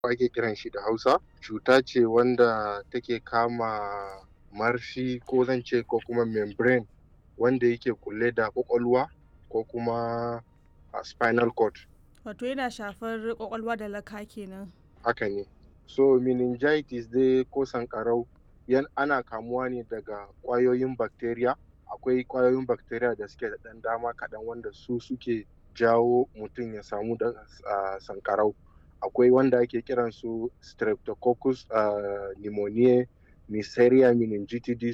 ake kiran shi da hausa cuta ce wanda take kama marfi ko zan ce ko kuma membrane wanda yake kulle da kwakwalwa ko kuma a spinal cord Wato yana shafar kwakwalwa da laka kenan. haka ne so meningitis dai ko sankarau yan ana kamuwa ne daga kwayoyin bacteria akwai kwayoyin bacteria da suke da ɗan dama kaɗan wanda su suke jawo mutum ya samu da uh, sankarau akwai wanda ake kiran su streptococcus uh, pneumoniae neisseria meningitidis